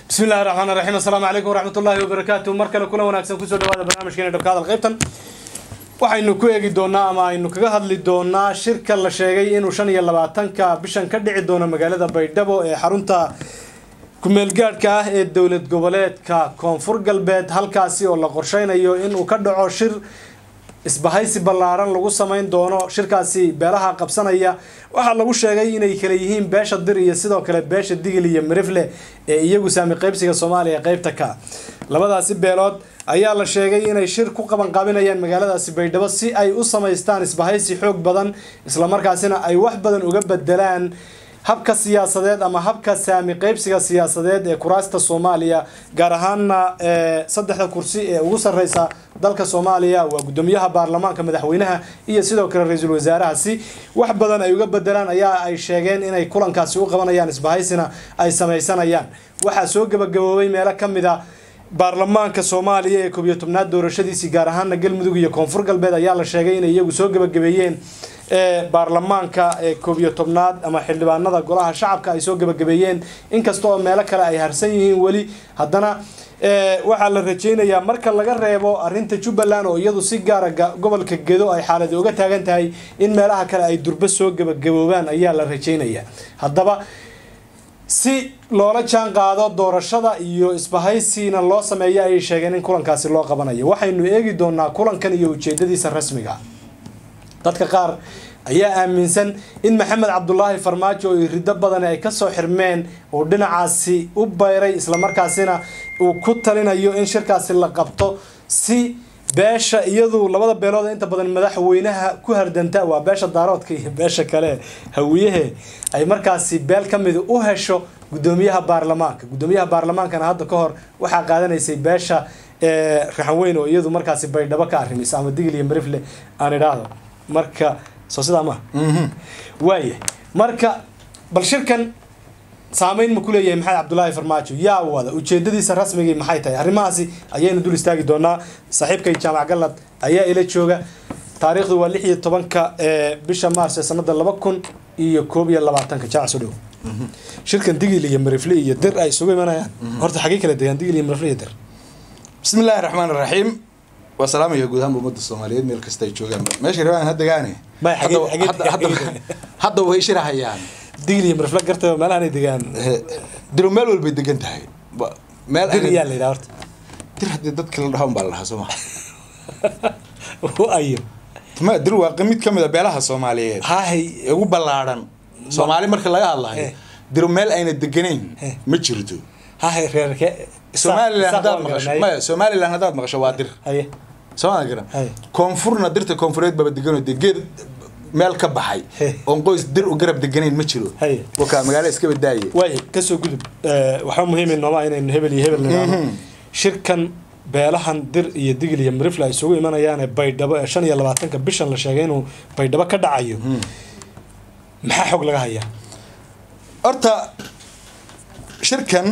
bismi illahi raxmaan raxiim assalaamu calaykum waraxmat ullahi wabarakaatu mar kale kula wanaagsan kusoo dhawaada barnaamijkeena dhabka hadal qaybtan waxaynu ku eegi doonaa ama aynu kaga hadli doonaa shirka la sheegay inuu shan iyo labaatanka bishan ka dhici doono magaalada baydhabo ee xarunta ku-meelgaadhka ah ee dowlad goboleedka koonfur galbeed halkaasi oo la qorsheynayo inuu ka dhaco shir isbahaysi ballaaran lagu samayn doono shirkaasi beelaha qabsanaya waxaa lagu sheegay inay kala yihiin beesha dir iyo sidoo kale beesha digil iyo mirifle ee iyagu saami qaybsiga soomaaliya qeybta ka labadaasi beelood ayaa la sheegay inay shir ku qabanqaabinayaan magaaladaasi baydhabo si ay u samaystaan isbahaysi xoog badan islamarkaasina ay wax badan uga bedelaan habka siyaasadeed ama habka saami qaybsiga siyaasadeed ee kuraasta soomaaliya gaar ahaana saddexda kursi ee ugu sarreysa dalka soomaaliya waa guddoomiyaha baarlamaanka madaxweynaha iyo sidoo kale ra-iisul wasaaraha si wax badan ay uga bedelaan ayaa ay sheegeen inay kulankaasi u qabanayaan isbahaysina ay samaysanayaan waxaa soo gabagaboobay meelo ka mid a baarlamaanka soomaaliya ee koob iyo tobnaad doorashadiisii gaar ahaana galmudug iyo koonfur galbeed ayaa la sheegay inay iyagu soo gabagabeeyeen ee baarlamaanka ee koob iyo tobnaad ama xildhibaanada golaha shacabka ay soo gabagabeeyeen inkasta oo meelo kale ay harsan yihiin weli haddana waxaa la rajeynayaa marka laga reebo arinta jubbaland oo iyadu si gaara gobolka gedo ay xaaladi uga taagan tahay in meelaha kale ay durbo soo gabagaboobaan ayaa la rajeynayaa haddaba si loola jaan qaado doorashada iyo isbahaysina loo sameeyo ayay sheegeen in kulankaasi loo qabanayo waxaynu eegi doonaa kulankan iyo ujeedadiisa rasmiga dadka qaar ayaa aaminsan in maxamed cabdulaahi farmaajo oo irido badani ay kasoo xirmeen uu dhinacaasi u bayray islamarkaasina uu ku talinayo in shirkaasi la qabto si beesha iyadu labada beelood inta badan madaxweynaha ku hardanta waa beesha daaroodka iyo beesha kale hawiyahe ay markaasi beel ka mid u hesho guddoomiyaha baarlamaanka guddoomiyaha baarlamaankana hadda ka hor waxaa qaadanaysay beesha raxanweyn oo iyadu markaasi baydhabo ka arrimaysa ama digil iyo marifle aan idhaahdo marka soo sidaa maha waaya marka bal shirkan saameyn ma ku leeyahay maxamed cabdulaahi farmaajo yaa wada ujeedadiisa rasmigii maxay tahay arrimahaasi ayaynu dul istaagi doonaa saaxiibkay jaamac galad ayaa ila jooga taariikhdu waa lix iyo tobanka ee bisha maars ee sanada laba kun iyo koob iyo labaatanka jaac soo dhow shirkan digil iyo marifle iyo dir ay isugu imanayaan horta xagee kala degaan digil iyo marifle iyo dir bismi illaahi raxmaan raxiim waa salaamaya guud ahaan ummadda soomaaliyeed meel kasta ay joogaan meesha rabaan ha degaane May, xagee- xagee- xagee- hadda way shirahayaan digil iyo marifle garta meelahan ay degaan diro meel walbay degan tahay Ba- meel dir ayna- yaa la yidhaha horta dir haddii dadka la dhahan baa la dhahaa sooma ayo ma dir waa mid ka mid a beelaha soomaaliyeed hahay ee ugu ballaadhan soomaali marka laga hadlayo Eh. diro meel ayna deganayn Eh. ma jirto hahay reerke somalilan haddaad maqasho maya somalilan haddaad maqasho waa dir haye sooma garan Hay. koonfurna dirta koonfureed baba deganoo dee geed meel ka baxay Hey. oon qoys dir u garab deganayn ma jiro Hay. wakaa magaalo iska badaaye waay kasoo gudub waxaa muhiim nooma inaynu hebel iyo hebel nidhaahno shirkan beelahan dir iyo digil iyo marifle ay isugu imanayaane baydhabo ee shan iyo labaatanka bishan la sheegay inuu baydhabo ka dhacayo maxaa xog laga hayaa horta shirkan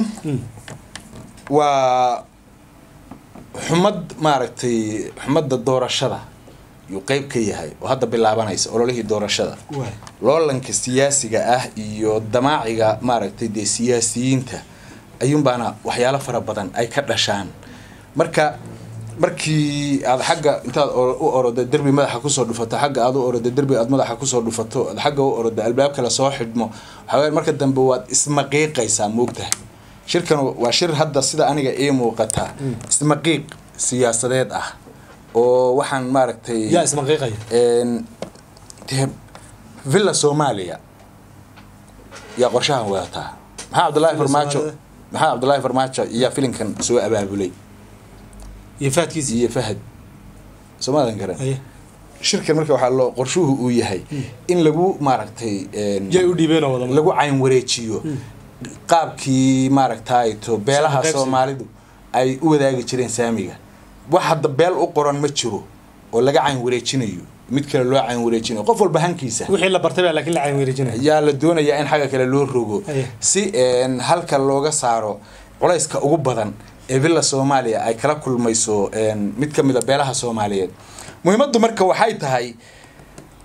waa xumad maaragtay xumadda doorashada yuu qeyb ka yahay oo hadda bilaabanaysa ololihii doorashada waay loolanka siyaasiga ah iyo damaaciga maaragtay dee siyaasiyiinta ayuunbaana waxyaalo fara badan ay ka dhashaan marka markii aad xagga intaad o- u oroda derbi madaxa kusoo dhufato xagga aad u oroda derbi aad madaxa kusoo dhufato aad xagga u oroda albaab kale soo xidhmo waxaa weeye marka dambe waad ismaqiiqaysaa moogtahay shirkan waa shir hadda sida aniga ii muuqata ismaqiiq siyaasadeed ah oo waxaan maaragtay yaa ismaqiiqaya een, dee villa soomaaliya yaa qorshahan wadataa maxaa cabdullaahi Villa farmaajo Soomaalida? maxaa cabdullaahi farmaajo iyaa filinkan soo abaabulay iyo faadkiisi iyo fahad soomaadan garan haye shirkan marka waxaa loo qorshuhu uu yahay in lagu maaragtay een, yay u dhiibeenoo wada lagu cayn wareejiyo qaabkii maaragtay to beelaha qaybsiga. soomaalidu ay u wadaagi jireen saamiga wax hadda beel u qoran ma jiro oo laga cayn wareejinayo mid kale loo cayn wareejinayo qof walba hankiisa wixii la bartay baa laakiin la cayn weerejinaya yaa la doonayaa in xagga kale loo rogo Aye. si een, halka looga saaro culayska ugu badan ee villa soomaaliya ay kala kulmayso een, mid ka mid a beelaha soomaaliyeed muhiimaddu marka waxay tahay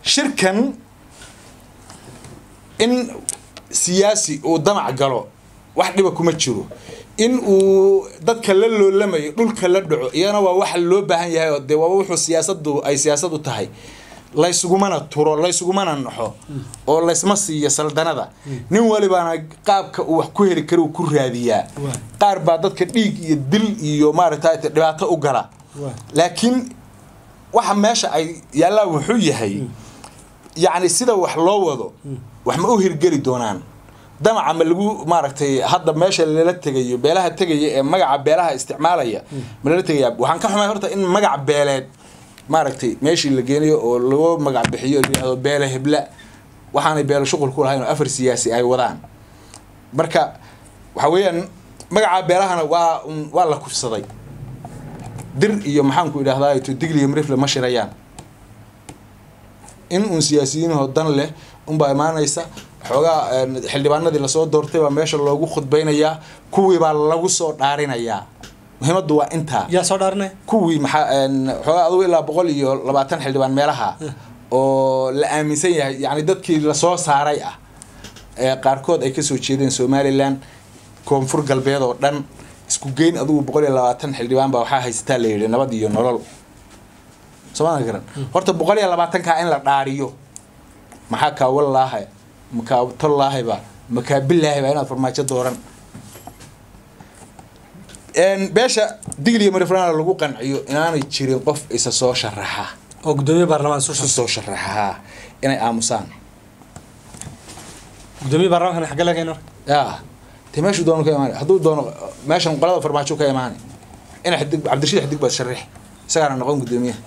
shirkan in siyaasi uu damac galo wax dhiba kuma jiro in uu dadka la loolamayo dhulka la dhaco iyana waa waxa loo baahan yahay oo dee waa wuxuu siyaasadu ay siyaasad u tahay laysugumana turo laysugumana naxo oo laysma siiyo saldanada nin walibaana qaabka uu wax ku heli karo uu ku raadiyaa Waa. qaar baa dadka dhiig iyo dil iyo maaragtay dhibaato u gala Waa. laakiin waxa meesha ay yaallaan wuxuu yahay yacni sida wax loo wado wax ma u hirgeli doonaan damaca ma lagu maaragtay hadda meesha lala tegayo beelaha tegaya ee magaca beelaha isticmaalaya ma lala tegaya waxaan ka xumay horta in magac beeleed maaragtay meeshii la geenayo oo loo magac bixiyo la yidhahdo beele hebla waxaanay beelo shuqul ku lahayn oo afar siyaasi ay wadaan marka waxa weeyaan magaca beelahana waa un- waa la kufsaday dir iyo maxaanku idhahdaa to digli iyo mrifle ma shirayaan in uun siyaasiyiinahoo dan leh unbaa imaanaysa xoogaa een, xildhibaanadii lasoo doortay baa meesha loogu khudbaynayaa kuwii baa lagu soo dhaarinayaa muhiimaddu waa intaa yaa soo dhaarinaya kuwii maxaa een, xoogaa adugu ilaa boqol iyo labaatan xildhibaan meelaha oo la aaminsan yahay yacni dadkii lasoo saaray ah ee qaarkood ay kasoo jeedeen somalilan koonfur galbeed oo dhan isku geyn adugu boqol iyo labaatan xildhibaan baa waxaa haysataa la yidhi nabad iyo nolol sooma garan horta boqol iyo labaatankaa in la dhaariyo maxaa kaa wallaaha makaa tollaahayba makaa bilaahayba inaad farmaajo dooran Een, beesha digliya marifrana lagu qanciyo inaanay jirin qof isa soo sharaxa oo gudoomiye baarlamaan soo isu shaqo soo sharaxaa inay aamusaan gudoomiye baarlamaankan xagga laga marka ya te meeshuu doono ka imaanay hadduu doono meeshan qolada farmaajo ka imaanay ina xidig cabdirashiid xidig baad sharix isagaana noqon gudoomiyaha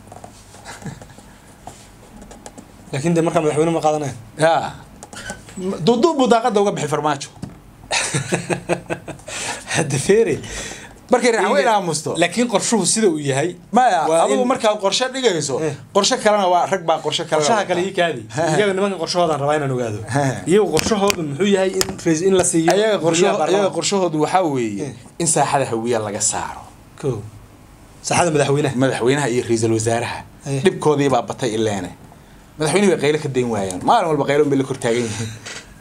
laakiin dee markaa madaxweyne ma qaadanaya ya duuduub buu daaqada uga bixi farmaajo hadda feere markay raxan weyn aamusto laakiin qorshuhu sida uu yahay maya waa adigu in- markaad qorshe dhigayso Eh. qorshe kalena waa rag baa qorshe kale qorshaha kale ii kaadi iyaga nimanka qorshahoodan rabaa inaan ogaado iyagu qorshahoodu muxuu yahay in rais in la siiyo ayaga gudoomiyaha qorsho ayaga baarlamaanka. qorshahoodu waxaa weeye Eh. in saaxada hawiya laga saaro ko saxada madaxweynaha madaxweynaha iyo ra-iisul wasaaraha Eh. dhibkoodii baa batay ileene madaxweynihi bay qaylo ka dayn waayaan maalin walba qaylo bay la kortaagan yihiin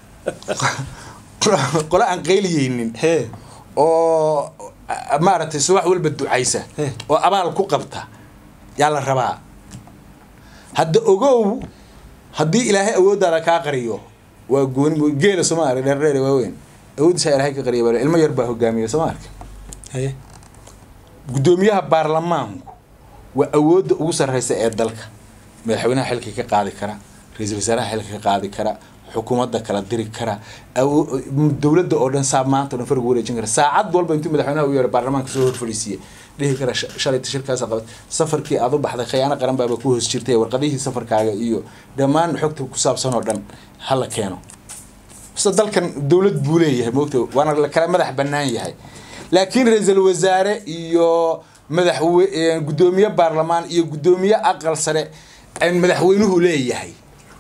qole aan qayliyeynin hee oo a- maaragtay subax walba ducaysa Eh. oo abaal ku qabta yaa la rabaa hadda ogow haddii ilaahay awooddaada kaa qariyo waa gooni geela sooma arag dheerdheer waaweyn awooddiisa ilaahay ka qariya baa ilmo yar baa hogaamiya sooma arka haye gudoomiyaha baarlamaanku waa awoodda ugu sarreysa ee dalka madaxweynaha xilka ka qaadi kara ra-iisul wasaaraha xilka ka qaadi kara xukuumadda kala diri kara awo- dowladda oo dhan saa maanta oo dhan fargu wareejin kara saacad walba intuu madaxweynaha u yeero baarlamaanka soo horfadhiisiye dhihi kara "Sh- shalayta shirkaasa qabat safarkii aad u baxday khiyaano qaran baaba ku hoos jirtay warqadihii safarkaaga iyo dhammaan xogta ku saabsan oo dhan hala keeno basta dalkan dowlad buu leeyahay moogta waana la kala madax bannaan yahay laakiin ra-iisul wasaare iyo madaxwe gudoomiye baarlamaan iyo gudoomiye aqal sare ay madaxweynuhu leeyahay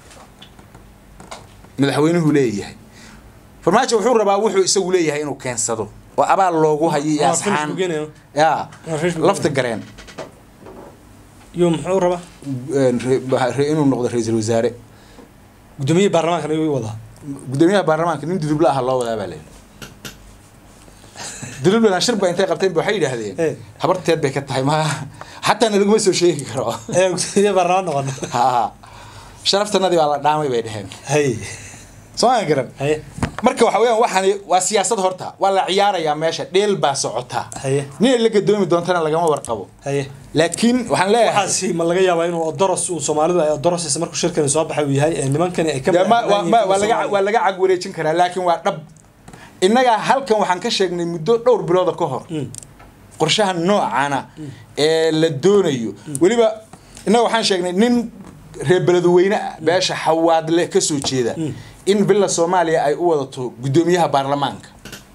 madaxweynuhu leeyahay farmaajo wuxuu rabaa wuxuu isagu leeyahay inuu keensado oo abaal loogu hayo iyo Waa finish asxaan buu geenayaa. ya Waa finish buu lafta gareen iyo muxuu rabaa een, re- re- inuu noqdo ra-iisul wasaare gudoomiye baarlamaankan ayuu wadaa gudoomiyaha baarlamaanka nin dudubla ah loo wadaa baa leeyahay dudublan shir ba intay qabteen ba waxay Eh. yidhaahdeen habarteed bay ka tahay ma xataa na laguma soo sheegi karo ee gudoomiye baarlamaan noqono ha sharaftanadii baa la dhaamay bay dheheen haye soo aan garan haye marka waxa weeyaan waxani waa siyaasad horta waa la ciyaarayaa meesha dheel baa socota haye nin la gadoomi doontana lagama warqabo haye laakiin waxaan leeyahay waxaasi ma laga yaabaa inuu odoros uu soomaalidu ay odorosaysa markuu shirkani soo baxay uu yahay ee nimankani ay ka dee ma- waa- ma- waa laga Soomaaliya. waa laga cag wareejin karaa laakiin waa dhab innagaa halkan waxaan ka sheegnay muddo dhowr bilooda ka hor Mm. qorshaha noocana ee la doonayo weliba innaga waxaan sheegnay nin reer beledweyne ah beesha xawaadle ka soo jeeda in bila soomaaliya ay u wadato guddoomiyaha baarlamaanka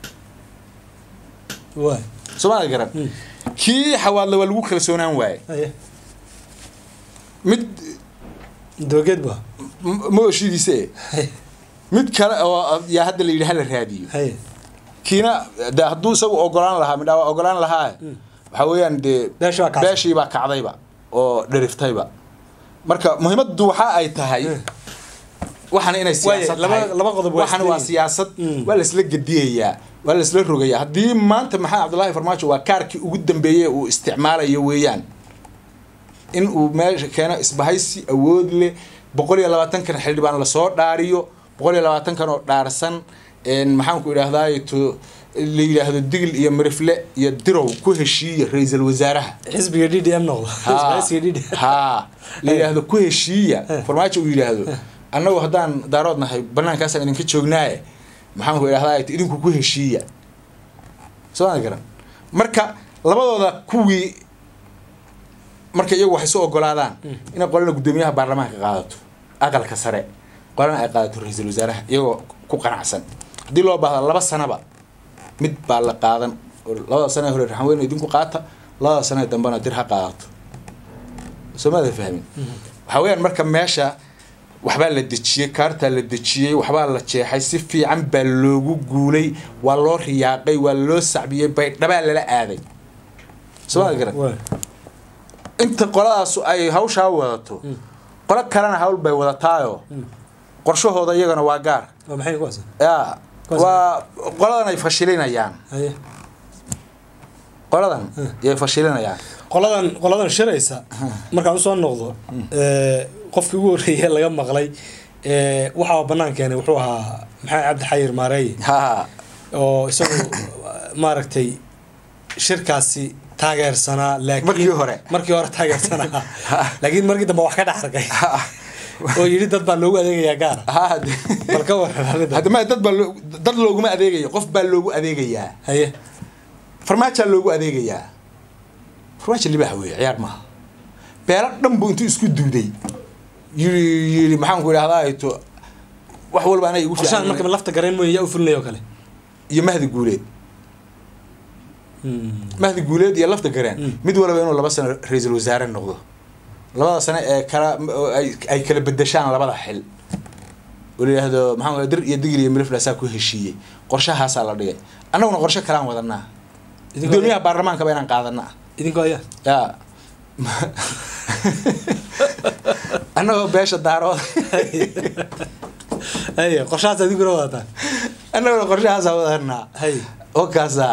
waay soomaaliya garan kii xawaadle waa lagu kalsoonaan waaye haye mid dabageed ba m- mooshidiise haye mid kale oo yaa hadda la yidhi hala raadiyo haye kiina de hadduu isagu ogolaan lahaa midhaa waa ogolaan lahaa waxaa weeyaan dee Beeshii baa kacday. beeshii baa kacdayba oo dheriftayba marka muhiimaddu waxa ay tahay waxaana inay siyaasad laba- tahay laba qodob waa waxaana waa isleeyihiin. siyaasad Mm. waa la isla gediyayaa waa la isla rogayaa haddii maanta maxamed cabdullaahi farmaajo waa kaarkii ugu dambeeyey uu isticmaalayo weeyaan in uu meesha keeno isbahaysi awood leh boqol iyo labaatankan xildhibaan lasoo dhaariyo boqol iyo labaatankan oo dhaarsan een, maxaanku idhaahdaay to la yidhaahdo digil iyo mirifle iyo dirow ku heshiiya ra-iisul wasaaraha xisbiga d d m noqdo xisbiga d d ha la yidhaahdo ku heshiiya farmaajo uu yidhaahdo annagu haddaan daarood nahay banaankaasaan idinka joognaaye maxaanku idhahdaa idinku ku heshiiya soo ma garan marka labadooda kuwii marka iyagu waxay soo ogolaadaan inay qolana guddoomiyaha baarlamaanka qaadato aqalka sare qolana ay qaadato ra-iisul wasaaraha iyagoo ku qanacsan haddii loo baahda laba sanaba mid baa la qaadan oo labada sane hore raxanweyne idinku qaata labada sane dambena dir ha qaadato soo maada fahmin waxaa weyaan marka meesha waxbaa la dejiyey kaartaa la dejiyey waxbaa la jeexay si fiican baa loogu guulay waa loo riyaaqay waa loo sacbiyey baydhabaa lala aaday soo maada garan inta qoladaasu ay hawshaa wadato qolo kalena hawl bay wadataayo qorshahooda iyagana waa gaar waa maxay kuwaas ya waa qoladan ay fashilinayaan haye qoladan yay fashilinayaan qoladan qoladan shiraysa markaan usoo noqdo ee, qofkii ugu horreeyay laga maqlay ee, waxaa banaan keenay wuxuu ahaa maxamed cabdi xayir maareeye ha oo isagu maaragtay shirkaasi taageersanaa laakiin Markii hore. markii hore taageersanaa laakiin markii dambe wax ka dhex arkay oo yidhi dad baa loogu adeegayaa gaara ha bal ka waran arrinta hadda ma dad baa loo- dad looguma adeegayo qof baa loogu adeegayaa haye farmaajaa loogu adeegayaa farmaajo libaax weeye ciyaar maaha beelo dhan buu intuu isku duuday yiri yiri maxaanku idhahdaa to wax walba anay igu qorshahan fiican marka lafta gareen mooye yaa u fulinaya oo kale iyo mahdi guuleed mahdi guuleed iyo lafta gareen Mm. mid walba inuu laba sano ra-iisul wasaare noqdo labada sano ee kala oo ay ay kala bedeshaan labada xil oo la yidhaahdo maxaa dir iyo digil iyo miliflasaa ku heshiiyey qorshahaasaa la dhigay annaguna qorshe kalaan wadanaa Idinkoo- gudoomiyaha baarlamaanka ba inaan qaadanaa idinkoo ayaa ya annagoo beesha daarood haye qorshahaas idinkuna wadataan annaguna qorshahaasaa wadanaa haye oo kaasa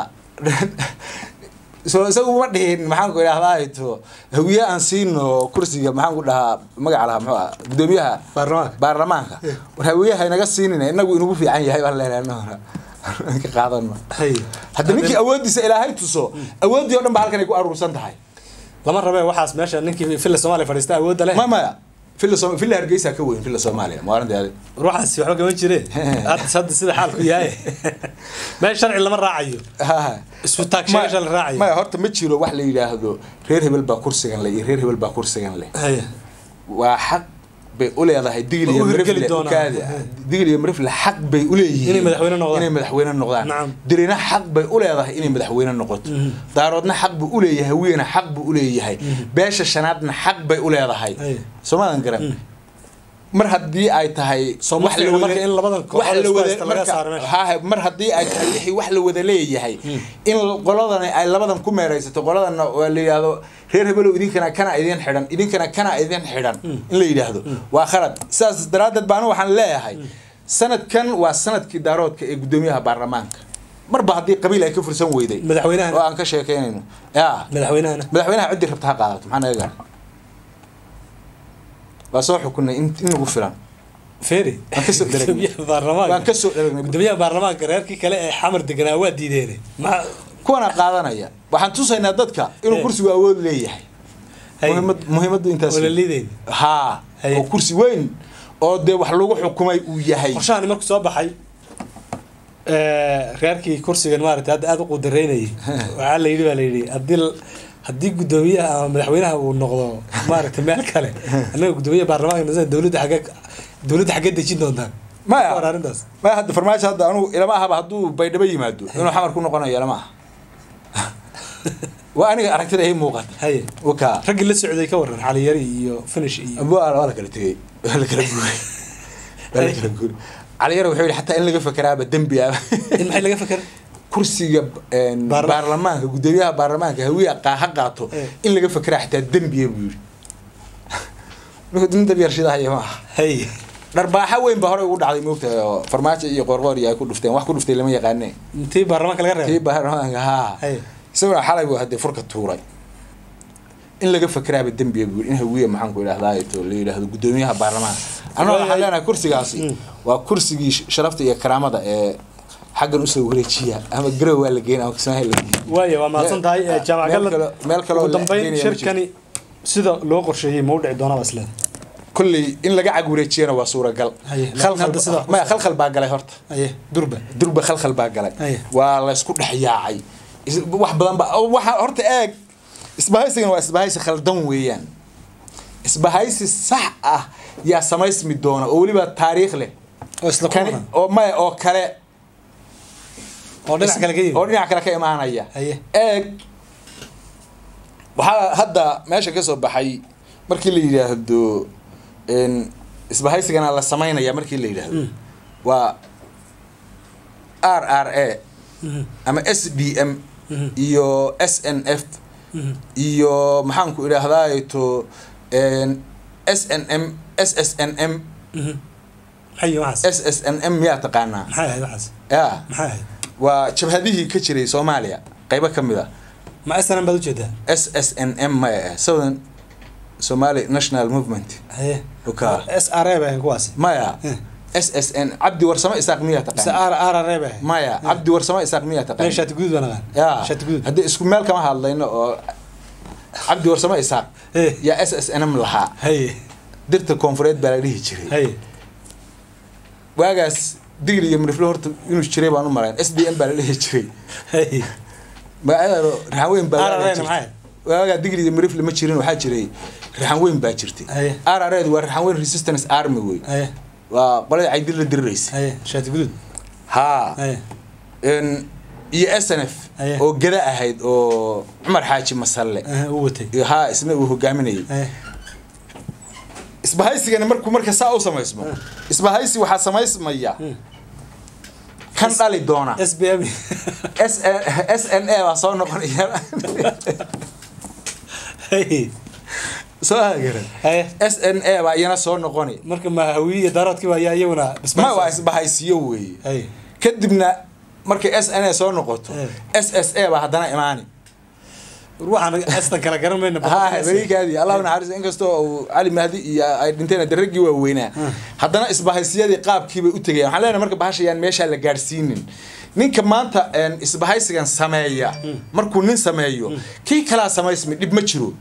so isagu ma dhihin maxaan ku idhahdaa to hawiye aan siino kursiga maxaan ku dhahaa magaca lahaa muxuu ah gudoomiyaha baarlamaanka baarlamaanka war hawiyaha inaga siinina inagu inugu fiican yahay baan leenahay anaguna ka qaadano haye hadda ninkii awooddiisa ilaahay tuso awooddii oo dhan ba halkan ay ku aruursan tahay lama rabee waxaas meesha ninkii filla soomaaliya fadhiista awoodda leh ma maya villa Soom- villa hargeysa ka weyn villa soomaaliya maalinteeda ruuxaasi waxba kama jireen hadda hadda sida xaalku yahay meel sharci lama raacayo isku taagsheegasha la raacayo maya horta ma jiro wax la yidhaahdo reer hebel baa kursigan leh iyo reer hebel baa kursigan leh haye waa xaq bay u leedahay digil Ma iyo u hirgeli mirifle doonaan. kaadi digil iyo mirifle xaq bay u leeyihiin Inay madaxweyne noqdaan. inay madaxweyne noqdaan Nacam. dirina xaq bay u leedahay inay madaxweyne noqoto daaroodna xaq buu u leeyahay hawiyena xaq buu u leeyahay beesha shanaadna xaq bay u leedahay Ay. soomaadan garan mar haddii ay tahay Soo ma fiicna marka in labadan kooxood wax la isku wada haysta laga marka- saaro meesha. haa mar haddii ay tahay wixii wax la wada leeyahay in qoladani ay labadan ku meeraysato qoladana waa la yidhaahdo reer hebelow idinkana kana idin xidhan idinkana kana idin xidhan in la yidhaahdo waa khalad sidaas daraaddeed baana waxaan leeyahay sanadkan waa sanadkii daaroodka ee guddoomiyaha baarlamaanka marba haddii qabiil ay ka fursan weyday Madaxweynahan. oo aan ka sheekeynayno ya madaxweynahana madaxweynaha ciddii rabta ha qaadato maxaa naga gaara waa soo xukunay in in nagu filan feri Waan ka soo dharagnay. gudoomiyaha baarlamaanka waan ka soo dharagnay gudoomiyaha baarlamaanka reerkii kale ee xamar deganaa waa diideen ma kuwana qaadanaya waxaan tusaynaa dadka inuu Eh. kursigu awood leeyahay Hay. muhiimad muhiimaddu intaas wala liideyn haa Hay. oo kursi weyn oo dee wax lagu xukumay uu yahay qorshahani markuu soo baxay ee, reerkii kursigan maaragtay hadda aada u qudareynayay waxaa la yidhi baa la yidhi haddii l- haddii guddoomiyaha ama madaxweynaha uu noqdo maaragtay meel kale annaga guddoomiyaha baarlamaanka nasa dowladda xagee dowladda xagee dejin doontaan Maya. Ka war arrintaas ma hadda farmaajo hadda anugu ilama ahaba hadduu baydhabo yimaado inuu xamar ku noqonayo ilama aha waa aniga aragtida ii muuqata haye wakaa raggii la socday ka waran xaliyari iyo finish iyo waa waa la kala tegey waa la kala guuray waa la kala guuray caliyar wuxuu yidhi xataa in laga fakeraaba dembi ah in maxay laga fakera kursiga een, Baarla- baarlamaanka guddoomiyaha baarlamaanka hawiya qaa ha qaato Eh. in laga fekeraa xataa dembiya buu yidhi marka nin dabyar shidahaya ma aha haye dharbaaxa weyn baa horey ugu dhacday moogtahay oo farmaajo iyo qoorqoor iyo ay ku dhufteen wax ku dhuftay lama yaqaane tii baarlamaanka laga kii reebay baarlamaanka haa Hay. isaguna xalay buu haddee furka tuuray in laga fakeraaba dembiga buu in hawiye maxaan ku idhahdaa to la yidhaahdo guddoomiyaha baarlamaanka annaga waxaan leenahay kursigaasi waa kursigii sh- sharafta iyo karaamada ee xaggan usoo wareejiya ama garow waa la geyn ama kismaayo la geyn waaya waa mahadsan tahay Meel- jaamac meel galad kale- meel kale oo ugu la dambeyn geenaya ma shirkani sida loo qorsheeyey ma u dhici doonaba isleeda kolley in laga cag wareejiyana waa suuragal Haye, laakiin Khalkhal- hadda sidaa ku maya soo- khalkhal baa galay horta aye durba durba khalkhal baa galay Haye. waa la isku dhex yaacay Is- wax badan ba oo waxa horta eeg isbahaysigan waa isbahaysi khaldan weeyaan isbahaysi sax ah yaa samaysmi doona oo weliba taariikh leh oo isla kani kuwana oo maya oo kale oo dhinac kale ka oo yimid dhinac kale ka imaanaya Haye. eeg waxaa hadda meesha ka soo baxay markii la yidhaahdo n isbahaysigana la samaynaya markii la yidhaahdo waa r r a ama s d m iyo s n f iyo maxaanku idhaahdaa to n s n m s s n m maxay yihiin waxaas s s n m miyaa taqaanaa maxay ahayd waxaas ya maxay ahayd waa jabhadihii ka jiray soomaaliya qaybo ka mid a ma snm baad ujeedaa s s n m maya ah southern somali national movement haye Okay. s r a bay ahayn kuwaasi maya Eh. s s n cabdi warsamo isaaq miyaa mise taqaan r r r bay ahayn maya cabdi warsamo isaaq miyaa Maya taqaan shaati guduud baan aqaan ya shaati guduud haddii isku meel kama hadlayno oo cabdi warsamo isaaq Eh. yaa s s n m lahaa haye dirta koonfureed baa la dhihi jiray haye waagaas digri iyo mirifle horta inuu jiray baan u malayn s d m baa la dhihi jiray haye magacyada raxan weyn baa RRA waagaa na jirtay. maxay? waagaa digri iyo mirifle ma jirin waxaa jiray raxan weyn baa jirtay Haye. r r waa raxan weyn resistance army wey haye waa qolada caydil la diriraysa haye shaati guduud haa haye n iyo s n f Aye. oo gada ahayd oo cumar xaaji masalle Aha, uu watay iyo haa isna uu hogaaminayay haye isbahaysigana markuu marka saa u samaysmo isbahaysi waxaa samaysmaya kan dhali doona s b m s s n a baa soo noqonaya haye soo hagaran haye s n a baa iyana soo noqoni marka ma hawiye iyo daaroodkii baa ayaa iyaguna ma waa isbahaysiyo weeye haye kadibna markay s n a soo noqoto Eh. s s a baa haddana imaani waxaan astan kala garan mayna haa berigaadii allahu naxariis inkastoo uu cali mahdi iyo ay dhinteen hadda raggii waaweynaa haddana isbahaysiyadii qaabkiibay u tegayaan waxaan leenahay marka bahashayaan meeshaa la gaadhsiinin ninka maanta een, isbahaysigan sameeya markuu nin sameeyo kii kalaa samaysmi dhib ma jiro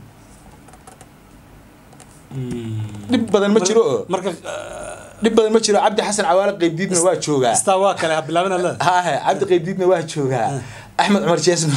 dhib badan ma jiro oo marka dhib badan ma jiro cabdi xasan cawaale qeybdiidna waa joogaa istaa waa kale ha bilaabin leeda haahe cabdi qeybdiidna waa joogaa axmed cumar jeesna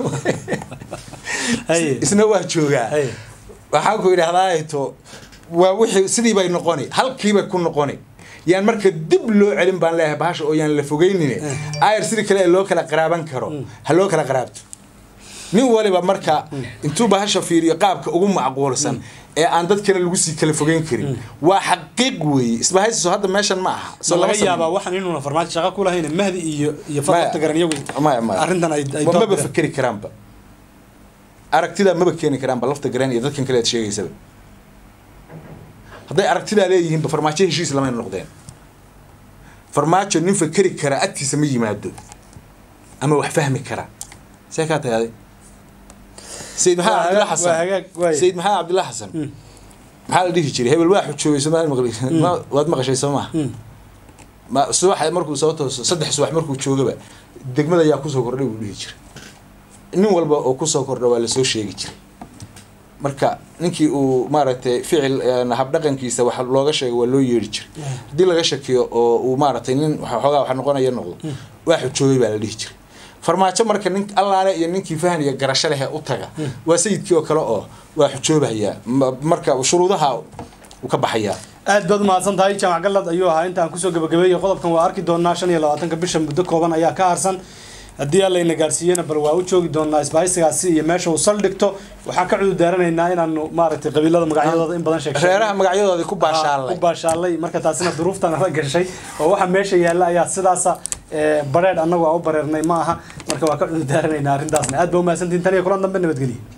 haye isna waa joogaa haye waxaan ku idhahdaa to waa wixii sidii bay noqoni halkiibay ku noqoni yaan marka dib loo celin baan leeyahay bahasha oo yaan la fogeynin ayar sidii kale ee loo kala qaraaban karo ha loo kala qaraabto nin waliba marka intuu bahasha fiiriyo qaabka ugu macquulsan ee aan dadkana lagu sii kala fogeyn karin waa xaqiiq weeye isbahaysiso hadda meeshan ma aha so laga yaabaa waxaan inuuna farmaajo shaqo ku lahayn mahdi iyo iyo Maya. fadta garan iyagu maya maya arrintan ay ay Wa maba doorteen. fakeri karaanba aragtidaa maba keeni karaanba lafta gareen iyo dadkan kale aad sheegaysaba hadday aragtidaa leeyihiinba farmaajo heshiis lamayna noqdeen farmaajo nin fakeri kara agtiisa ma yimaado ama wax fahmi kara see kaa tahay aday sayid maxamed Waa cabdilla hagaag- waa hagaag, xasan waay. sayid maxamed cabdilla xasan maxaa la dhihi jiray hebel waa xujoogay somaali maqli ma- waad maqashay soo maha ma subax markuu soo tooso saddex subax markuu joogaba degmada ayaa kusoo kordhay buu dhihi jiray nin walba oo kusoo kordha waa lasoo sheegi jiray marka ninkii uu maaragtay ficil een, habdhaqankiisa wax looga sheego waa loo yeeri jiray haddii laga shakiyo oo uu maaragtay nin waxa- xoogaa wax noqonaya noqdo waa xujoogay baa la dhihi jiray farmaajo marka nin allaale iyo ninkii fahan iyo garasho leh ee u taga waa sayidkii oo kale oo waa xujoobayaa Ma- marka shuruudaha uu ka baxayaa aad baad umahadsan tahay jaamac galad ayuu ahaa intaan kusoo gabagabeeyey qodobkan waa arki doonaa shan iyo labaatanka bisha muddo kooban ayaa ka harsan haddii allayna gaarsiiyena bal waa u joogi doonaa isbahaysigaasi iyo meesha uu saldhigto waxaan ka cudur daaranaynaa inaanu maaragtay qabiilada magacyadooda in badan sheeg reeraha magacyadoodii ku baashaalay ku baashaalay marka taasina duruuftan ala gashay oo waxa meesha yaalla ayaa sidaasa ee, bareedh annagu aan u bareernay ma aha marka waa ka cudur daaranaynaa arrintaasna aad ba umahadsantihin tan iyo kulan dambe nabadgelye